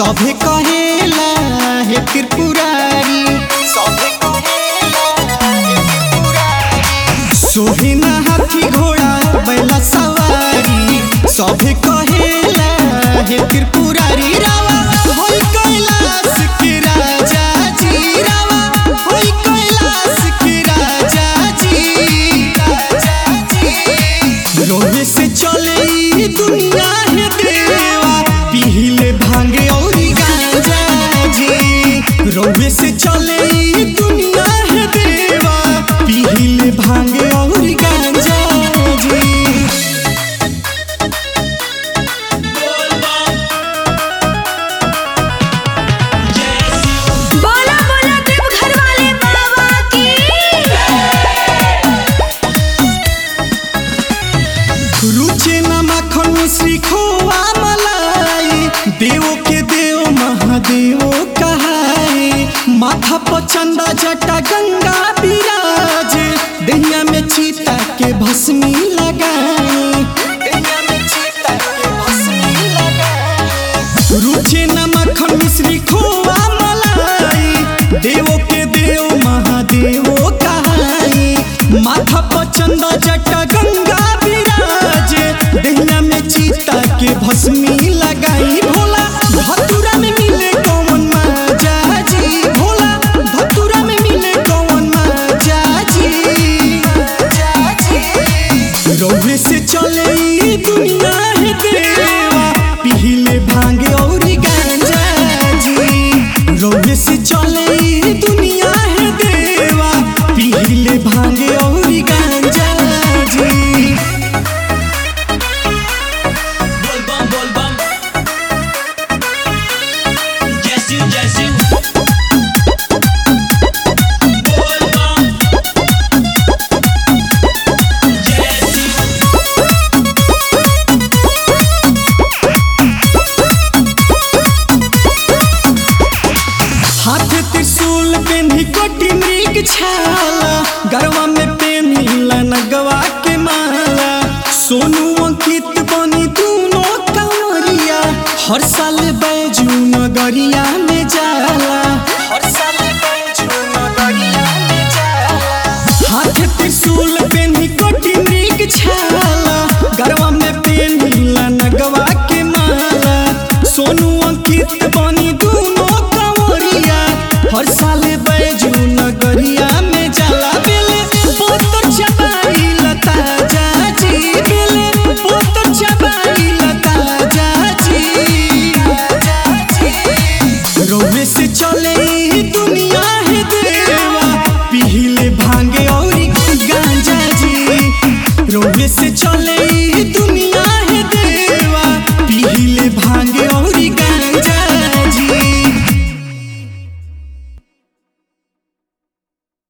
सभे कहेला हे त्रिपुरारी सभे कहेला हे त्रिपुरारी सोहे ना हाथी घोड़ा बैला सवारी सभे कहेला हे त्रिपुरारी रावा होई कैलाश के राजा जी रावा होई कैलाश के राजा जी राजा जी रोहे से चले ई दुनिया है देवा पीले भांगे और गांजा जी रोहे से चले ई दुनिया है देवा पीले भांगे और गांजा जी बोला बोला देवघर वाले बाबा की रुचे न माखन मिश्री खोआ मलाई देव के देव महादेव कहाए माथा पर चंदा जटा गंगा विराज दहिया में चीता के भस्मी लगाए दहिया में चीता के भस्मी लगाए रुचे न मक्खन मिश्री खोआ मलाई देव के देव महादेव कहाई माथा पर चंदा जटा गंगा विराज दहिया में चीता के भस्मी लगाई भोला धतुरा में मिले कौन माजा जी भोला धतुरा में मिले कौन माजा जी माजा जी रौवे से चले ई दुनिया है देवा पीले भांगे और गांजा जी रौवे से चले ई दुनिया है देवा पीले भांगे और गांजा जी बोल बम बोल बम जैसी जैसी बोल बम जैसी हाथ त्रिशूल पेन्ही कोटि मृग छाला गरवा में पेन्हिला नगवा के माला सोनू अंकित बनी दूनो कंवरिया हर साल बैजू नगरिया में जाला हर साल बैजू नगरिया में जाला हाथ त्रिशूल पेन्ही कोटि मृग छाला गरवा में पेन्हिला नगवा के माला सोनू अंकित बनी दूनो कंवरिया हर साल बैजू नगरिया में जाला बेले पोतर चबाई लता जाजी बेले पोतर चबाई लता जाजी रोवे से चले ई दुनिया है देवा पीले भांगे और गांजा जी रोवे से चले